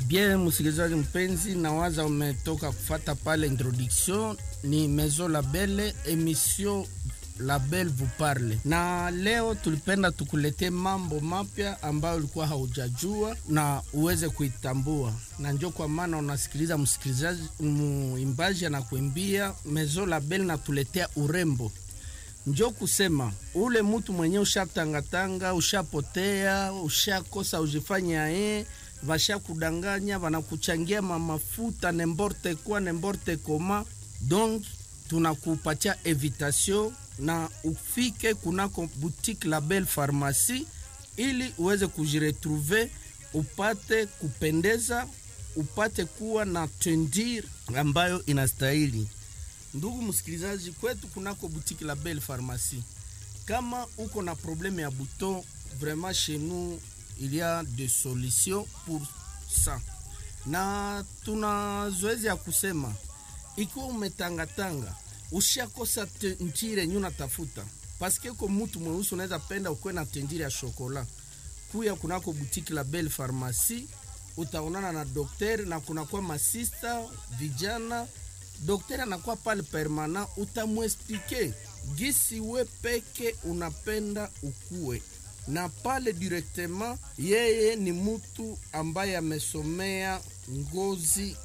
Bien, msikilizaji mpenzi, nawaza umetoka kufata pale introduction. Ni Maison Label, emission Label vous parle, na leo tulipenda tukuletee mambo mapya ambayo ulikuwa haujajua na uweze kuitambua, na njo kwa maana unasikiliza msikilizaji, muimbaji anakuimbia Maison Label natuletea urembo njo kusema ule mutu mwenye ushatangatanga, ushapotea, ushakosa ujifanya ye vasha kudanganya, vanakuchangia mamafuta nemborte kwa nemborte koma. Donc tunakupatia evitation na ufike kunako boutique Label Pharmacie ili uweze kujiretrouver, upate kupendeza, upate kuwa na tendir ambayo inastahili. Ndugu msikilizaji, kwetu kunako boutique Label Pharmacie, kama uko na probleme ya buton, vraiment chez nous il y a des solutions pour ça, na tuna zoezi ya kusema ikiwa umetangatanga ushakosa tendire yenye unatafuta, paske uko mutu mweusi unaweza penda ukuwe na tendire ya shokola, kuya kunako boutique Label Pharmacie utaonana na dokter na kunakuwa masista vijana Daktari anakuwa pale permana, utamwesplike gisi we peke unapenda ukue na pale directement. Yeye ni mutu ambaye amesomea ngozi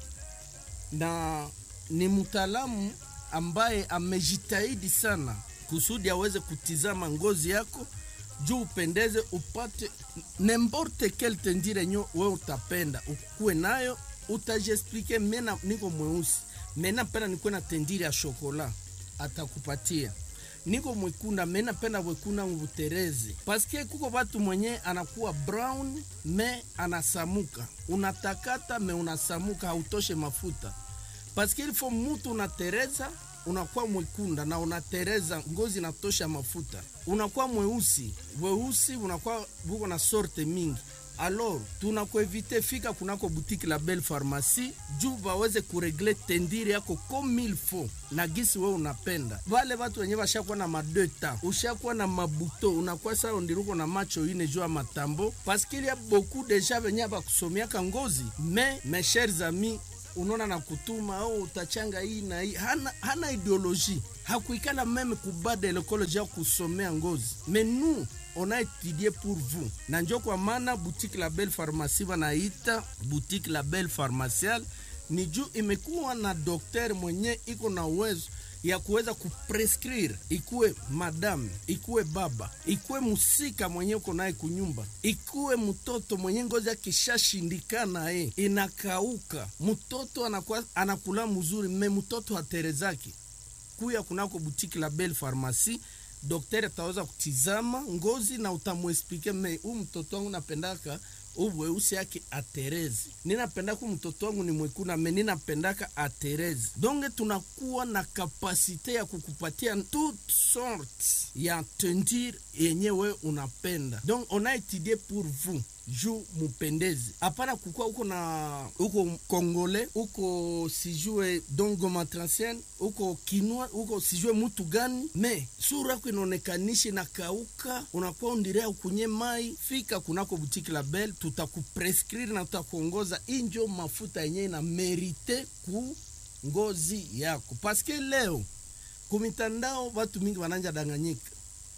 na ni mtaalamu ambaye amejitahidi sana kusudi aweze kutizama ngozi yako juu upendeze, upate nemborte kel tendire nyo we utapenda ukue nayo, utajiexplike. Mena niko mweusi mena penda nikuwe na tendiri ya shokola, atakupatia. Niko mwekunda mena penda wekunda ngutereze, paske kuko batu mwenye anakuwa brown me anasamuka, unatakata me unasamuka, hautoshe mafuta, paske ilifo mutu unatereza unakuwa mwekunda na unatereza ngozi inatosha mafuta, unakuwa mweusi weusi, unakuwa buko na sorte mingi Alors tunakuevite fika kunako boutique Label Pharmacie juu baweze kuregle tendiri yako comme il faut na gisi we unapenda. Wale watu wenye washakuwa na madeta, ushakuwa na mabuto, unakuwa saa ondiruko na macho ine juu ya matambo, paske il y a beaucoup deja venye bakusomiaka ngozi me mes chers amis unaona na kutuma au oh, utachanga hii na hii, hana, hana ideologie hakuikala meme kubada lekoloji ya kusomea ngozi mais nous on a étudié pour vous na njo kwa maana boutique Label Pharmacie wanaita boutique Label Pharmacial ni juu imekuwa na dokter mwenye iko na uwezo ya kuweza kuprescrire, ikuwe madame, ikuwe baba, ikuwe musika mwenye uko naye kunyumba, ikuwe mtoto mwenye ngozi akishashindikana ye inakauka, mtoto anakuwa anakula mzuri, me mtoto haterezaki kuya kunako boutique Label Pharmacie Daktari ataweza kutizama ngozi na utamwesplike me huu mtoto wangu napendaka uweusi yake aterezi, ninapendaka mtoto wangu ni mwekuna me ninapendaka aterezi. Donge tunakuwa na kapasite ya kukupatia toute sorte ya tendir yenyewe unapenda, donc on a étudié pour vous juu mupendezi, hapana kukua uko na uko kongole uko sijue dongo matransien uko kinwa uko sijue mutu gani, me sura yako inaonekanishi na kauka, unakuwa undirea ukunye mai. Fika kunako butiki Label, tutakuprescrire na tutakuongoza injo mafuta yenyewe na merite ku ngozi yako, paske leo kumitandao watu mingi wananja danganyika,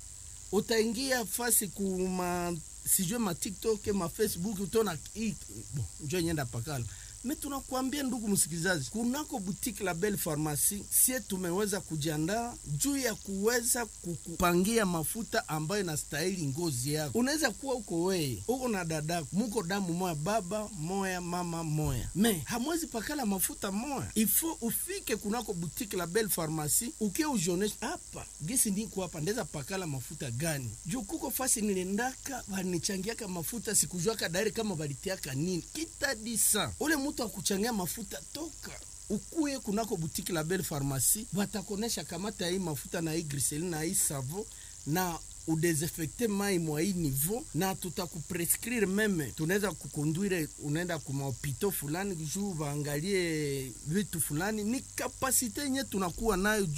utaingia fasi kuma sijue ma TikTok ma Facebook utaona bon, njo nyenda pakala me tunakuambia ndugu msikilizaji, kunako boutique Label Pharmacie sie tumeweza kujiandaa juu ya kuweza kukupangia mafuta ambayo inastahili ngozi yako. Unaweza kuwa uko weye uko na dada muko damu moya, baba moya, mama moya, me hamwezi pakala mafuta moya, ifo ufike kunako boutique Label Pharmacie ukie ujonesha hapa gisi ndiko hapa ndeza pakala mafuta gani, juu kuko fasi nilendaka vanichangiaka mafuta sikujuaka dairi kama valitiaka nini kitadisa ule mtu akuchangia mafuta toka ukuye kunako butiki Label Pharmacie, watakonesha kamata hii mafuta na hii griseline na hii savo na udesinfecte mai mwa hii niveau, na tutakuprescrire meme, tunaweza kukonduire, unaenda kumahopito fulani juu waangalie vitu fulani. Ni kapasite yenye tunakuwa nayo juu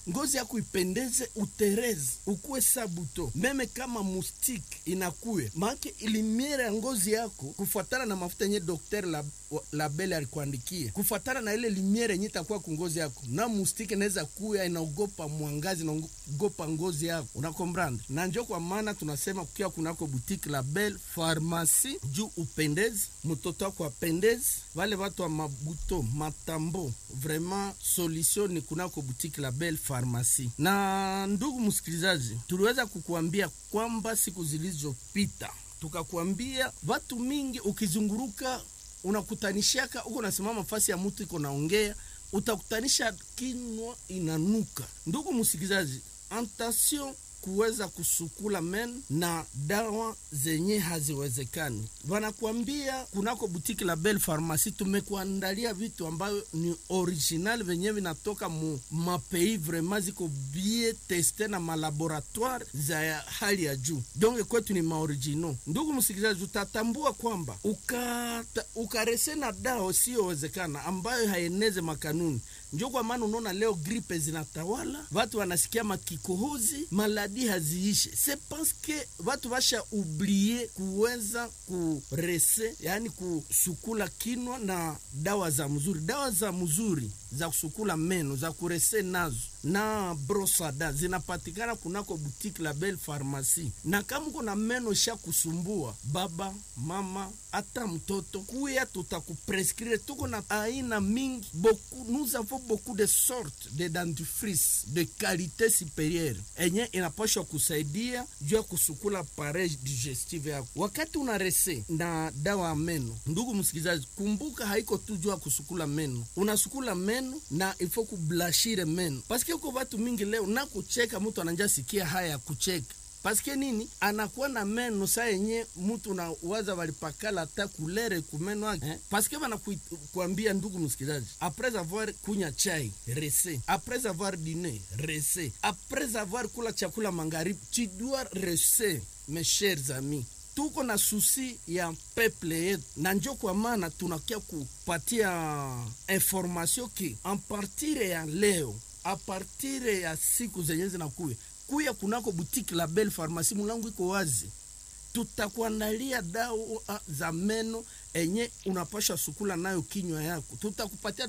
ngozi yako ipendeze utereze ukuwe sabuto meme kama mustike inakuye maake ilimiere ya ngozi yako kufuatana na mafuta yenye dokter la, labele alikuandikia kufuatana na ile limiere yenye itakuwa kungozi yako na mustike inaweza kuya inaogopa mwangazi inaogopa ngozi yako unakombranda na njo kwa maana tunasema kukiwa kunako butike la bel farmasi juu upendezi mtoto wako apendezi vale watu wa mabuto matambo vraiment solution ni kunako butike la bel farmasi na ndugu msikilizaji tuliweza kukuambia kwamba siku zilizopita tukakuambia watu mingi ukizunguruka unakutanishaka uko nasimama fasi ya mtu iko naongea utakutanisha kinwa inanuka ndugu msikilizaji antation kuweza kusukula men na dawa zenye haziwezekani. Wanakuambia kunako butiki la Belle Pharmacie tumekuandalia vitu ambayo ni original venye vinatoka mu mapei vraiment ziko bie teste na malaboratoire za hali ya juu, donc kwetu ni maoriginal. Ndugu msikilizaji, utatambua kwamba ukata, ukarese na dawa usiyowezekana ambayo haeneze makanuni njo kwa maana unaona leo gripe zinatawala, watu wanasikia makikohozi, maladi haziishe. Se paske watu basha ublie kuweza kurese, yani kusukula kinwa na dawa za mzuri, dawa za mzuri za kusukula meno za kurese nazo na brosada zinapatikana kunako butiki la Belle Pharmacie. Na kama uko na meno sha kusumbua, baba mama, hata mtoto, kuya tutakuprescrire. Tuko na aina mingi beaucoup, nous avons beaucoup de sortes de dentifrice de qualité supérieure enye inapashwa kusaidia juu ya kusukula pareil digestive yako wakati una rese na dawa ya meno. Ndugu msikilizaji, kumbuka haiko tu juu ya kusukula meno, unasukula meno na ifo kublashire meno paske uko watu mingi leo na kucheka, mtu ananja sikia haya ya kucheka paske nini? Anakuwa na meno saa yenye mtu na waza walipakala hata kulere kumeno yake eh? Paske wanakuambia ndugu msikilizaji, apres avoir kunya chai rese, apres avoir dine rese, apres avoir kula chakula magharibi, tu dois rese. Mes chers amis, tuko na susi ya peple yetu, na njo kwa maana tunakia kupatia information ki ampartire ya leo apartire ya siku zenye zinakuya kuya kunako butiki la Belle Pharmacie, mulangu iko wazi, tutakuandalia dawa za meno enye unapasha sukula nayo kinywa yako, tutakupatia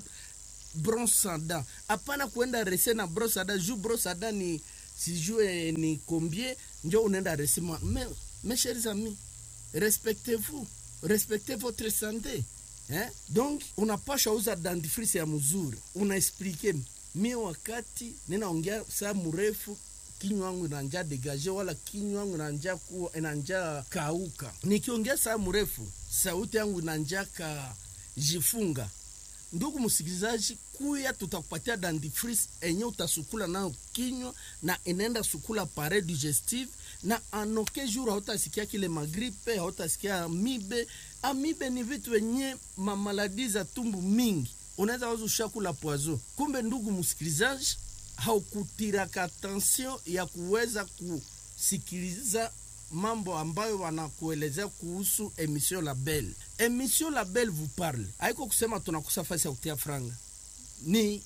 bronsada. Hapana kuenda rese na brosada juu brosada ni sijue ni combien, njo unaenda rese ma me, mes chers amis, respectez-vous, respectez votre santé eh? Donc unapasha uza dentifrice ya mzuri, unaexplike mie wakati ninaongea saa mrefu kinywa wangu inanja degaje wala kinywa wangu inanja kuwa inanja kauka. Nikiongea saa mrefu sauti yangu inanja ka jifunga. Ndugu msikilizaji, kuya tutakupatia dentifrice enye utasukula nayo kinywa na inaenda sukula pare digestive na anoke jour hautasikia kile magripe, hautasikia amibe. Amibe ni vitu wenye mamaladi za tumbu mingi, unaweza waza ushakula poison, kumbe ndugu msikilizaji haukutiraka attention ya kuweza kusikiliza mambo ambayo wanakuelezea kuhusu emission la Belle. Emission la Belle vous parle, haiko kusema tunakosa fasi ya kutia franga, ni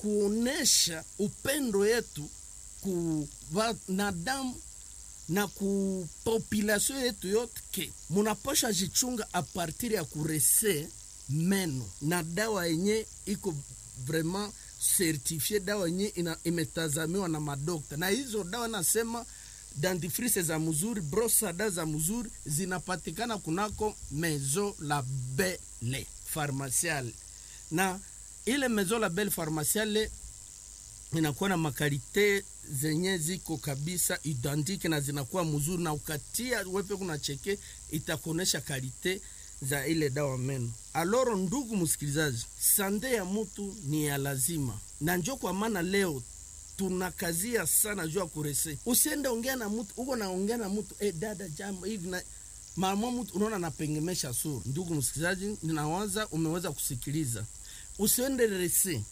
kuonesha upendo yetu ku wanadamu na ku population yetu yote, ke munapasha jichunga a partir ya kurese meno na dawa yenye iko vraiment certifie dawa yenye imetazamiwa na madokta, na hizo dawa nasema dentifrice za mzuri, brosada za mzuri zinapatikana kunako Maison la Belle Pharmaciale, na ile Maison la Belle Pharmaciale inakuwa na makalite zenye ziko kabisa identique na zinakuwa mzuri, na ukatia wepe kuna cheke itakuonesha kalite za ile dawa meno. Aloro, ndugu msikilizaji, sande ya mutu ni ya lazima, na njo kwa maana leo tunakazia sana juu ya kurese. Usiende ongea na mutu uko naongea na mutu eh, dada jambo hivi na mama mutu unaona napengemesha sura. Ndugu msikilizaji, ninawaza umeweza kusikiliza. Usiende rese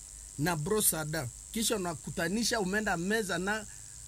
na brosada kisha unakutanisha umeenda meza na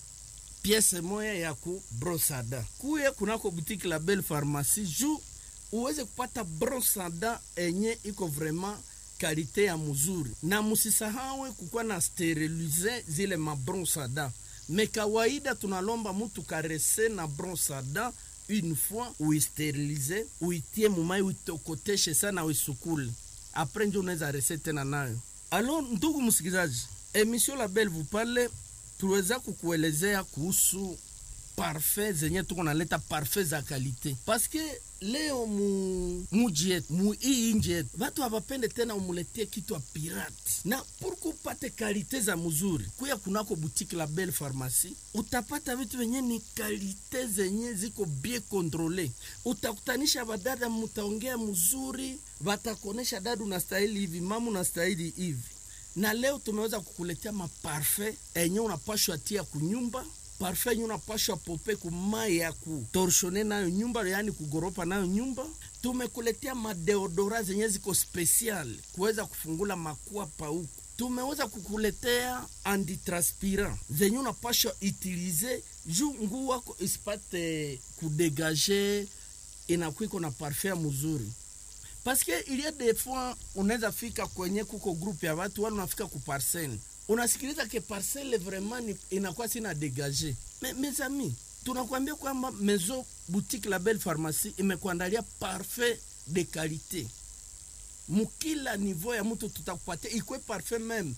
piese moya ya ku brosada. Kuye kunako butiki la Belle Pharmacie juu uweze kupata brosada enye iko vraiment kalite ya mzuri, na musisahawe kukuwa na sterilize zile mabronsada. Me kawaida tunalomba mutu karese na bronsada une fois uisterilize, uitie mumai, uitokoteshe sana, uisukule apres njo unaweza rese tena nayo. Alo, ndugu msikilizaji, emission la Belle vous parle, tuweza kukuelezea kuhusu parfait zenye tuko naleta parfait za kalite paske leo mu muji yetu mu hii inji yetu watu hawapende tena umuletie kitu ya pirate, na purku upate kalite za mzuri, kuya kunako butiki la Belle Pharmacie utapata vitu venye ni kalite zenye ziko bien controle. Utakutanisha badada, mutaongea mzuri, watakuonesha dada, unastahili hivi, mama unastahili hivi. Na leo tumeweza kukuletea maparfait enye unapashwa tia kunyumba parfait yenye unapashwa pope kumai ya kutorshone nayo nyumba, yani kugoropa nayo nyumba. Tumekuletea madeodora zenye ziko special kuweza kufungula makwapa huku. Tumeweza kukuletea antitranspirant zenye unapashwa utilize juu nguu wako isipate kudegaje, inakwiko na parfait ya mzuri paske ilia des fois unaweza fika kwenye kuko groupe ya watu wale, unafika ku parcelle unasikiliza ke parcelle vraiment inakuwa sina degage. Me, mes amis, tunakwambia kwamba Maison Boutique la Belle Pharmacie imekuandalia parfait de qualité mukila niveau ya mtu tutakupatia ikwe parfait meme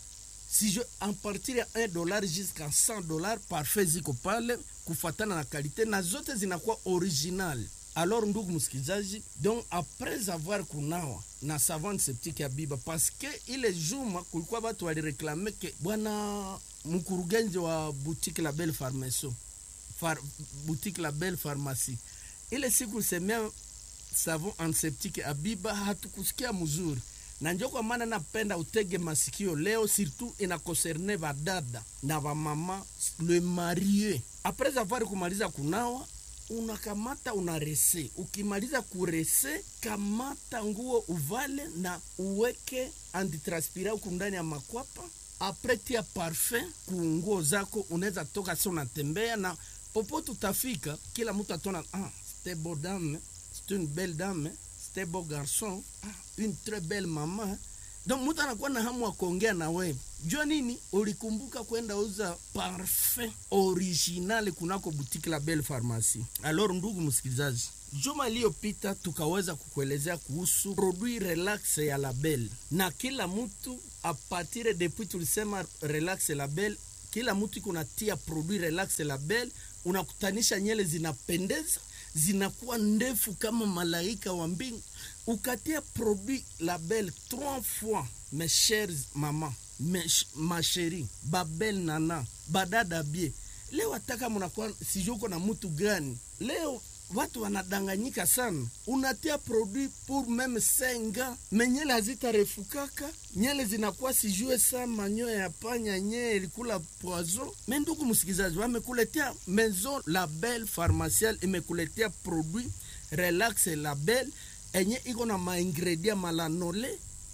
si je en partir ya 1 dollar jusqu'à 100 dollars parfait ziko pale kufatana na kalite na zote zinakuwa original. Alors ndugu msikilizaji, donc après avoir kunawa na savon septique ya Biba paske ile juma kulikuwa watu walireklame ke bwana mkurugenzi wa boutique la Belle Pharmacie Far, boutique la Belle Pharmacie ile siku semea savon antiseptique ya Biba hatukusikia mzuri, na njo kwa maana napenda utege masikio leo, surtout ina concerne badada na bamama le marie après avoir kumaliza kunawa unakamata unarese. Ukimaliza kurese, kamata nguo uvale na uweke antitranspira huku ndani ya makwapa. Apres tia parfum ku nguo zako, unaweza toka sio unatembea na popote utafika, kila mtu atona ah, c'était beau dame, c'est une belle dame, c'était beau garçon, ah, une très belle maman donc mtu anakuwa na hamu ya kuongea na wewe. Jua nini? Ulikumbuka kwenda uza parfum original kunako boutique la Belle Pharmacie. Alors ndugu msikilizaji, juma iliyopita tukaweza kukuelezea kuhusu produit relax ya la Belle, na kila mtu apatire depuis tulisema relax la Belle, kila mtu iko natia produit relax la Belle, unakutanisha nyele zinapendeza zinakuwa ndefu kama malaika wa mbingu. Ukatia produit label trois fois, mes chers mama, mes, ma chérie, babel nana, badada bie. Leo ataka munakuwa sijui uko na mutu gani leo watu wanadanganyika sana. Unatia produit pour meme senga menyele hazitarefukaka nyele zinakuwa sijue sa manyoya ya panya nye ilikula poison. Me ndugu msikizaji, wamekuletea Maison Label Pharmacial imekuletea produit relax label enye iko na maingredia malanole,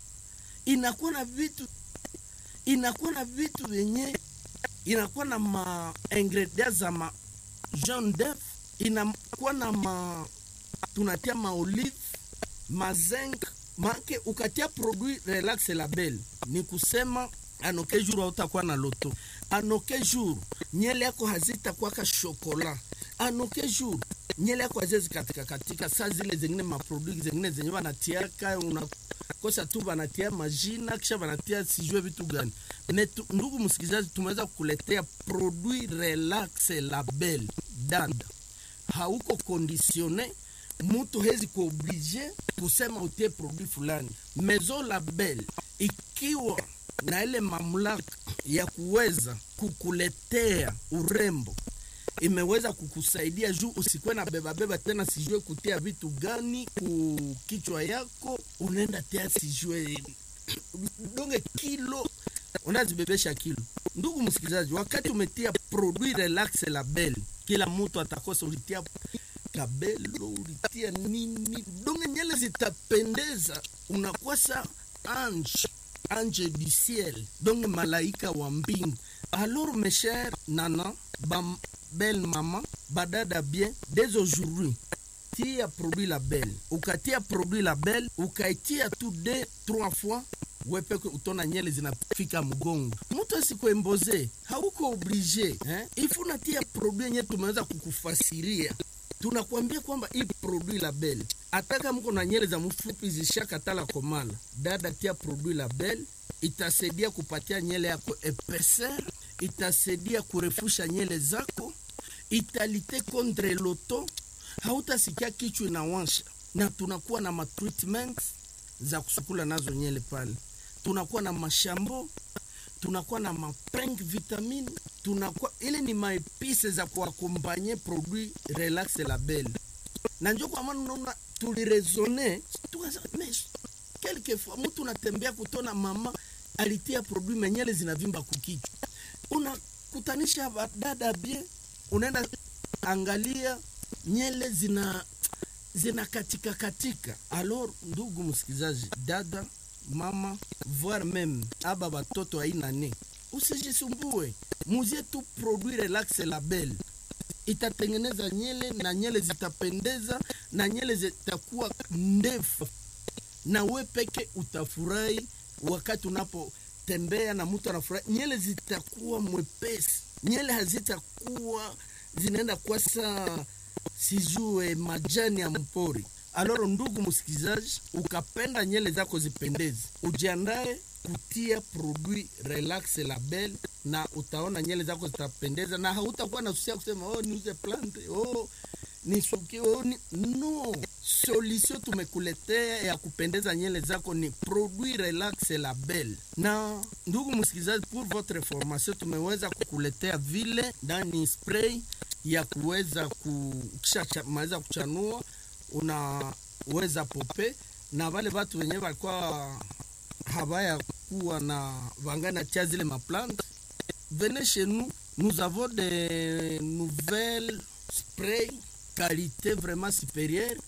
inakuwa na vitu inakuwa na vitu vyenye inakuwa na maingredia za ma jaune d'oeuf inakuwa na ma tunatia maolive mazenk make ukatia produit relax label ni kusema anoke jour hautakuwa na loto anoke jour nyele yako hazitakwaka shokola anoke jour nyele yako hazezi katika katika saa zile zengine maproduit zengine zenye wanatiaka unakosa tu wanatia majina kisha wanatia sijue vitu gani metu, ndugu msikilizaji tumeweza kukuletea produit relax label dada hauko kondisione mutu hezi kuoblige kusema utie produit fulani. Maison Label ikiwa na ile mamlaka ya kuweza kukuletea urembo, imeweza kukusaidia juu usikuwe na bebabeba tena, sijue kutia vitu gani ku kichwa yako, unaenda tia sijue donge kilo unazibebesha kilo. Ndugu msikilizaji, wakati umetia produit relax label, kila mtu atakosa ulitia kabelo ulitia nini, donge nyele zitapendeza, unakuwa sa ange ange du ciel, donge malaika wa mbingu. Alors mes chers nana ba belle maman badada bien dès aujourd'hui tia produit label ukatia produit label ukaitia tu de trois fois wepeke utona nyele zinafika mgongo mtu asikuemboze hauko oblige eh? ifu natia produit yenye tumeweza kukufasiria tunakwambia kwamba hii produit label ataka mko na nyele za mfupi zishakatala komala dada tia produit label itasaidia kupatia nyele yako epeser itasaidia kurefusha nyele zako italite contre loto hautasikia kichwa inawansha na tunakuwa na matreatment za kusukula nazo nyele pale tunakuwa na mashambo tunakuwa na mapeng vitamine tunakuwa ile ni maepise za kuakompanye produit relax label na njo kwa maana unaona tuliresone tukasema mais quelquefois mtu unatembea kutona mama alitia produit menyele zinavimba kukichwa unakutanisha dada bien unaenda angalia nyele zina zina katika katika alors ndugu msikilizaji dada mama voire meme aba batoto aina ne usijisumbue muzie tu produit relax label itatengeneza nyele na nyele zitapendeza na nyele zitakuwa ndefu na we peke utafurahi wakati unapotembea na mtu anafurahi nyele zitakuwa mwepesi nyele hazitakuwa zinaenda kwa saa sijue majani ya mpori aloro ndugu msikilizaji ukapenda nyele zako zipendeze ujiandae kutia produit relax label na utaona nyele zako zitapendeza na hautakuwa na susia kusema oh, niuze plante oh, nisukie oh, ni... no solution tumekuletea ya kupendeza nyele zako ni produit relax label na ndugu msikilizaji pour votre formation tumeweza kukuletea vile ndani spray ya kuweza kumaliza kuchanua unaweza pope na wale watu wenyewe walikuwa habaya kuwa na vangana tia zile maplante venez chez nous nous avons des nouvelles spray qualité vraiment supérieure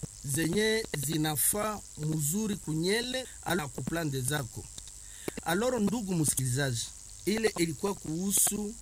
zenye zinafaa mzuri kunyele ala kuplande zako aloro ndugu msikilizaji ile ilikuwa kuhusu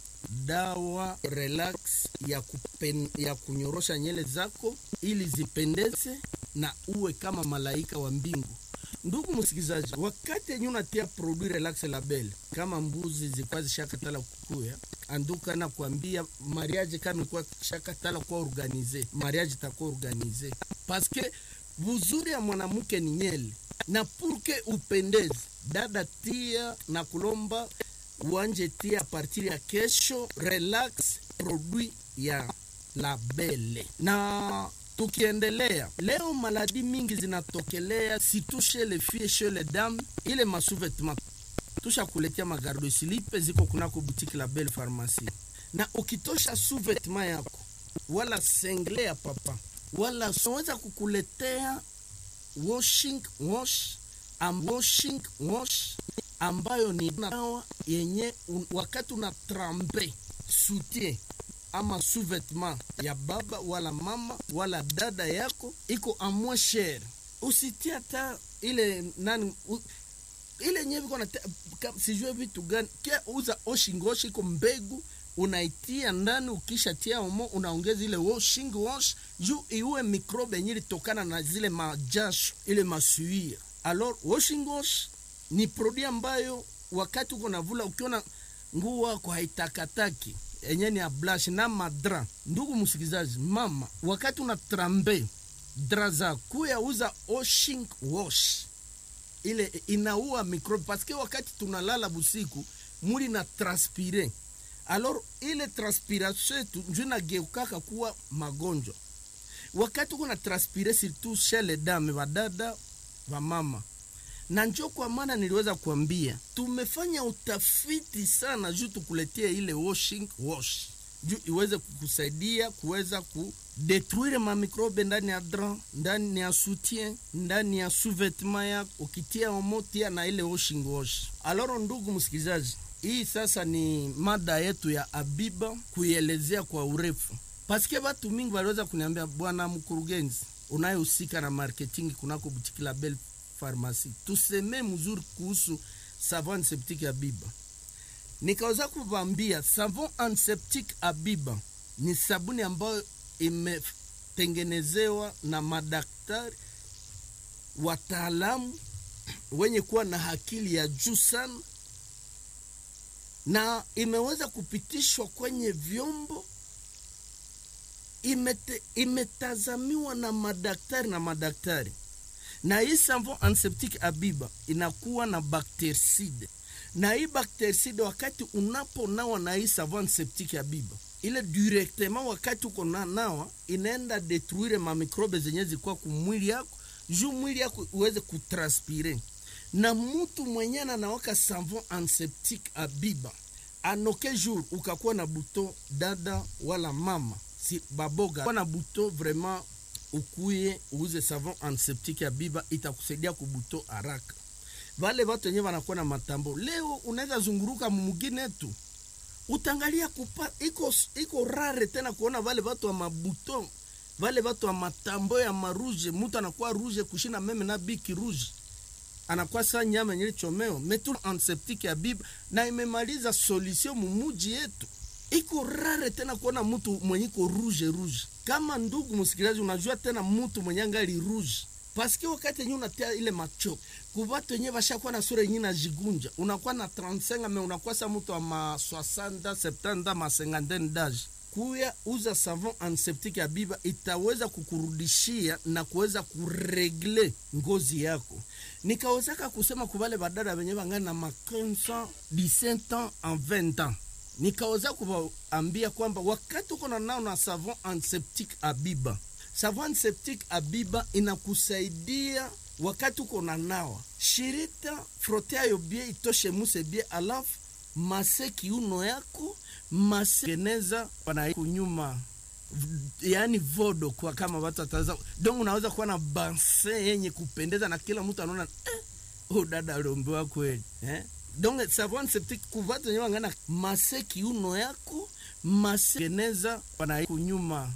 dawa relax ya, kupen, ya kunyorosha nyele zako ili zipendeze na uwe kama malaika wa mbingu ndugu msikilizaji wakati yenye unatia produit relax label kama mbuzi zilikuwa zishakatala kukuya anduka na kuambia mariage kama ilikuwa shakatala kuwa organize mariage itakuwa organize paske buzuri ya mwanamke ni nyele na purke upendeze dada tia na kulomba uanje tia partir ya kesho relax produit ya labele na tukiendelea leo maladi mingi zinatokelea situshe le fie she le dame ile masuvetma tusha kuletea magardo silipe ziko kunako butiki la belle pharmacie na ukitosha suvetma yako wala sengle ya papa wala soweza kukuletea washing wash am washing wash ambayo ni dawa yenye un, wakati una trampe soutien ama sous-vêtement ya baba wala mama wala dada yako iko amwe shere usitie hata ile nani u, ile nyewe iko na sijue vitu gani kia uza oshingoshi iko mbegu unaitia ndani ukishatia omo unaongeza ile washing wash juu iue mikrobe yenye ilitokana na zile majasho ile masuia alors washing wash ni produit ambayo wakati uko navula ukiona nguo wako haitakataki enye ni ya blush na madra ndugu msikilizaji mama wakati una trambe dra za kuya uza washing wash ile inaua microbe paske wakati tunalala busiku muli na transpire alors ile transpiration yetu njo inageukaka kuwa magonjwa wakati uko na transpire surtout chez les dames vadada vamama na njo kwa maana niliweza kuambia tumefanya utafiti sana juu tukuletea ile washing wash juu iweze kukusaidia kuweza kudetruire mamikrobe ndani ya dran ndani ya soutien ndani ya sous-vêtement yako ukitia omo tia na ile washing wash aloro ndugu msikilizaji hii sasa ni mada yetu ya abiba kuielezea kwa urefu paske watu mingi waliweza kuniambia bwana mkurugenzi unayehusika na marketing kunako butiki la belle pharmacie tuseme mzuri kuhusu savon antiseptique Abiba. Nikaweza kuvambia savon antiseptique Abiba ni sabuni ambayo inatengenezewa na madaktari wataalamu wenye kuwa na akili ya juu sana, na imeweza kupitishwa kwenye vyombo imete, imetazamiwa na madaktari na madaktari na hii savon antiseptique Abiba inakuwa na bactericide, na hii bactericide wakati unaponawa na hii savon antiseptique Abiba ile directement, wakati uko na nawa inaenda detruire mamikrobe zenye zikuwa kumwili yako juu mwili yako uweze kutranspire. Na mutu mwenye anawaka savon antiseptique Abiba anoke jour ukakuwa na buto dada wala mama si baboga kwa na buto vraiment ukuye uuze savon antiseptique ya Biba itakusaidia kubuto haraka. Vale watu wenyewe wanakuwa na matambo, leo unaweza zunguruka mumugine tu utangalia kupa iko, iko rare tena kuona vale watu wa mabuto vale watu wa matambo ya maruje, mutu anakuwa ruje kushina meme na biki ruje anakuwa saa nyama yenye chomeo metu antiseptique ya Biba na imemaliza solution mumuji yetu iko rare tena kuona mtu mwenye iko rouge rouge. Kama ndugu msikilizaji, unajua tena mtu mwenye angali rouge paske wakati yenyewe unatia ile macho kubatu yenyewe bashakuwa na sura yenyewe najigunja, unakuwa na 35 me unakuwa sa mtu wa ma 60 70 ma 50 d'age kuya uza savon antiseptique ya Biba itaweza kukurudishia na kuweza kuregle ngozi yako. Nikawezaka kusema kubale badada wenye bangana na ma 15 17 ans en 20 ans nikaweza kuwaambia kwamba wakati uko na nao na savon antiseptique Abiba, savon antiseptique Abiba inakusaidia wakati uko na nawa shirita frote ayo bie itoshe muse bie, alafu mase kiuno yako mase geneza wana kunyuma yaani vodo kwa kama watu wataza donc, unaweza kuwa na banse yenye kupendeza na kila mtu anaona eh, oh dada aliombewa kweli eh? donc savon antiseptique kuvatu wenyewe wangana mase kiuno yako mase geneza wana kunyuma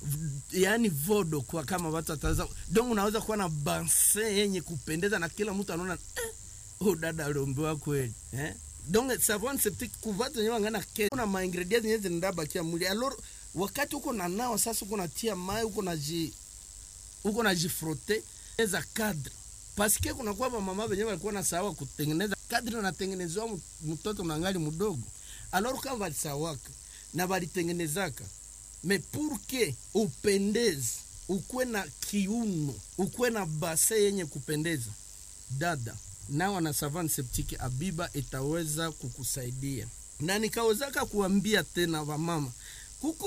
yaani vodo kwa kama watu wataza donc, unaweza kuwa na banse yenye kupendeza na kila mtu anaona eh, oh dada aliombewa kweli eh? donc savon antiseptique kuvatu wenyewe wangana kuna ma ingredients zenyewe zinaenda bakia mwili alors wakati uko na nao sasa, uko natia mai uko na ji uko na jifrote eza cadre paske kuna kwa mama wenyewe walikuwa na sawa kutengeneza kadri natengenezwa mtoto nangali mdogo, alors kama walisawaka na walitengenezaka me pour que upendeze, ukwe na kiuno, ukwe na base yenye kupendeza, dada nawa na savon antiseptique Abiba itaweza kukusaidia, na nikawezaka kuambia tena wamama kuko